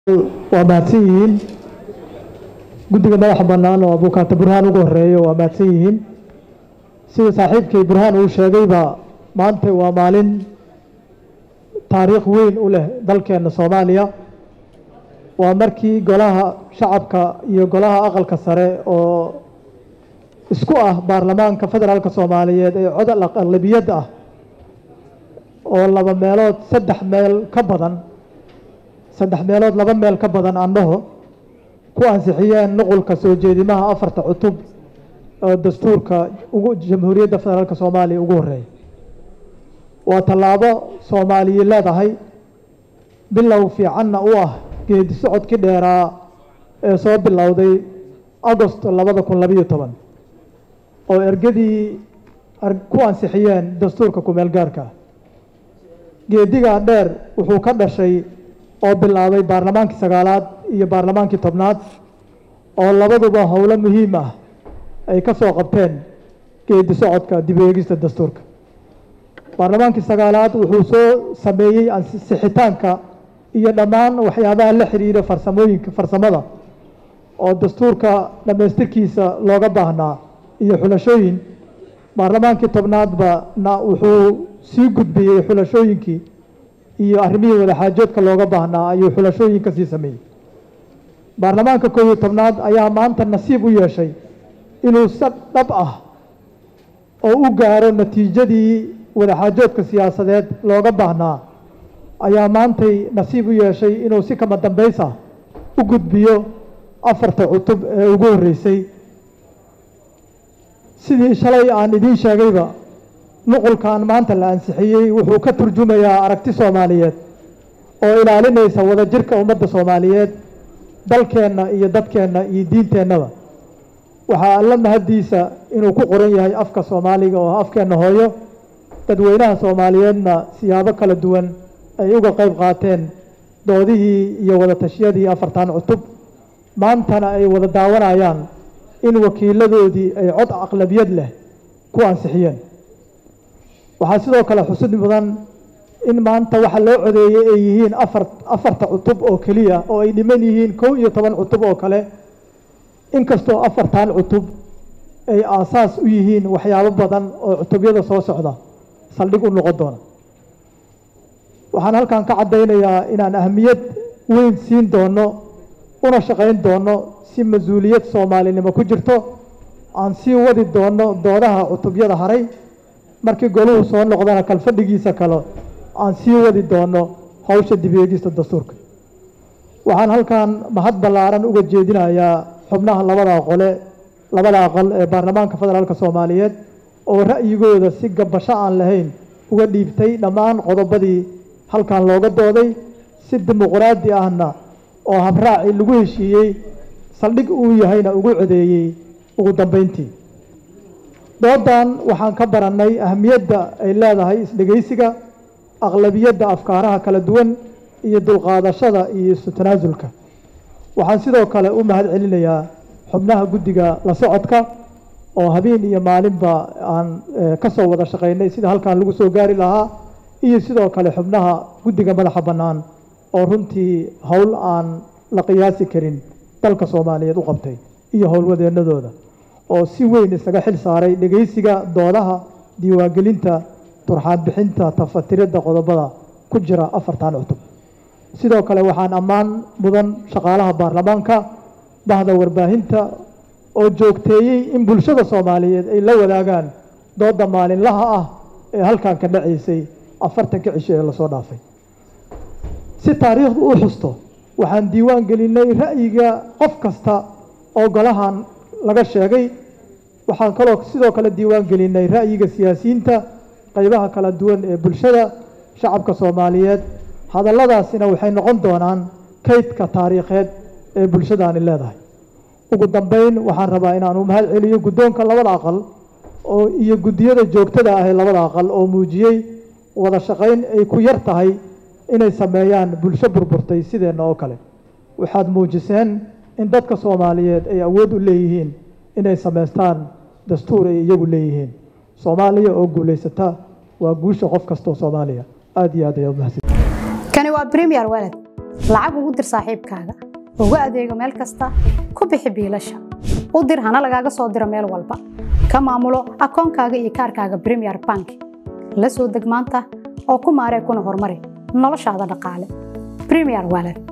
waa mahadsan yihiin guddiga madaxa bannaan oo abukaata burhaan ugu horeeyo waa mahadsan yihiin sida saaxiibkay burhaan uu sheegayba maanta waa maalin taariikh weyn u leh dalkeenna soomaaliya waa markii golaha shacabka iyo golaha aqalka sare oo isku ah baarlamaanka federaalka soomaaliyeed ee codal aqlabiyad ah oo laba meelood saddex meel ka badan saddex meelood laba meel ka badan andhaho ku ansixiyeen nuqulka soo jeedimaha afarta cutub oo dastuurka ugu jamhuuriyadda federaalka soomaaliya ugu horeeya waa tallaabo soomaaliya leedahay bilow fiicanna u ah geedi socodkii dheeraa ee soo bilowday agost labada kun labayo toban oo ergadii ku ansixiyeen dastuurka kumeel gaarka geedigaa dheer wuxuu ka dhashay oo bilaabay baarlamaankii sagaalaad iyo baarlamaankii tobnaad oo labaduba howlo muhiim ah ay ka soo qabteen geedi socodka dib eegista dastuurka baarlamaankii sagaalaad wuxuu soo sameeyey ansixitaanka iyo dhammaan waxyaabaha la xiriira farsamooyinka farsamada oo dastuurka dhammaystirkiisa looga baahnaa iyo xulashooyin baarlamaankii tobnaadba na wuxuu sii gudbiyey xulashooyinkii iyo arrimihii wadaxaajoodka looga baahnaa ayuu xulashooyin ka sii sameeyey baarlamaanka koob iyo tobnaad ayaa maanta nasiib u yeeshay inuu si dhab ah oo u gaaro natiijadii wadaxaajoodka siyaasadeed looga baahnaa ayaa maantay nasiib u yeeshay inuu si kama dambaysa u gudbiyo afarta cutub ee ugu horreysay sidii shalay aan idiin sheegayba nuqulkan maanta la ansixiyey wuxuu ka turjumayaa aragti soomaaliyeed oo ilaalinaysa wadajirka ummadda soomaaliyeed dalkeenna iyo dadkeenna iyo diinteennaba waxaa alla mahaddiisa inuu ku qoran yahay afka soomaaliga oo afkeenna hooyo dadweynaha soomaaliyeedna siyaabo kala duwan ay uga qayb qaateen doodihii iyo wada tashiyadii afartan cutub maantana ay wada daawanayaan in wakiiladoodii ay cod aqlabiyad leh ku ansixiyeen waxaa sidoo kale xusid mudan in maanta waxa loo codeeyey ay yihiin afar afarta cutub oo keliya oo ay dhiman yihiin kow iyo toban cutub oo kale inkastoo afartan cutub ay aasaas u yihiin waxyaabo badan oo cutubyada soo socda saldhig u noqon doona waxaan halkan ka caddaynayaa inaan ahmiyad weyn siin doono una shaqayn doono si mas-uuliyad soomaalinimo ku jirto aan sii wadi doono doodaha cutubyada haray markii goluhu soo noqdana kalfadhigiisa kale aan sii wadi doono hawsha dib eegista dastuurka waxaan halkan mahad ballaaran uga jeedinayaa xubnaha labada qole labada aqal ee baarlamaanka federaalka soomaaliyeed oo ra'yigooda si gabasho aan lahayn uga dhiibtay dhammaan qodobadii halkan looga dooday si dimuqraadi ahna oo habraaci lagu heshiiyey saldhig uu yahayna ugu codeeyey ugu dambeyntii doodan waxaan ka barannay ahamiyadda ay leedahay isdhegaysiga aqlabiyadda afkaaraha kala duwan iyo dulqaadashada iyo isu tanaasulka waxaan sidoo kale u mahad celinayaa xubnaha guddiga la socodka oo habeen iyo maalinba aan ka soo wada shaqaynay sida halkan lagu soo gaari lahaa iyo sidoo kale xubnaha guddiga madaxa bannaan oo runtii howl aan la qiyaasi karin dalka soomaaliyeed u qabtay iyo howlwadeennadooda oo si weyn isaga xil saaray dhegaysiga doodaha diiwaangelinta turxaan bixinta tafatiridda qodobada ku jira afartan cutub sidoo kale waxaan ammaan mudan shaqaalaha baarlamaanka bahda warbaahinta oo joogteeyey in bulshada soomaaliyeed ay la wadaagaan dooda maalinlaha ah ee halkan ka dhacaysay afartanka cisho ee lasoo dhaafay si taariikhdu u xusto waxaan diiwaan gelinay ra'yiga qof kasta oo golahan laga sheegay waxaan kaloo sidoo kale diiwaan gelinay ra'yiga siyaasiyiinta qaybaha kala duwan ee bulshada shacabka soomaaliyeed hadalladaasina waxay noqon doonaan kaydka taariikheed ee bulshadaani leedahay ugu dambeyn waxaan rabaa inaan u mahad celiyo guddoonka labada aqal oo iyo guddiyada joogtada ah ee labada aqal oo muujiyey wada shaqayn ay ku yar tahay inay sameeyaan bulsho burburtay sideenna oo kale waxaad muujiseen in dadka soomaaliyeed ay awood u leeyihiin inay samaystaan dastuur ay iyagu leeyihiin soomaaliya oo guulaysata waa guusha qof kastoo soomaaliya aada iyo aad ayaa umahadsan kani waa premier walad lacag ugu dir saaxiibkaaga ugu adeego meel kasta ku bixi biilasha u dir hana lagaaga soo diro meel walba ka maamulo akoonkaaga iyo kaarkaaga premier bank la soo deg maanta oo ku maaree kuna horumari noloshaada dhaqaale premier wallet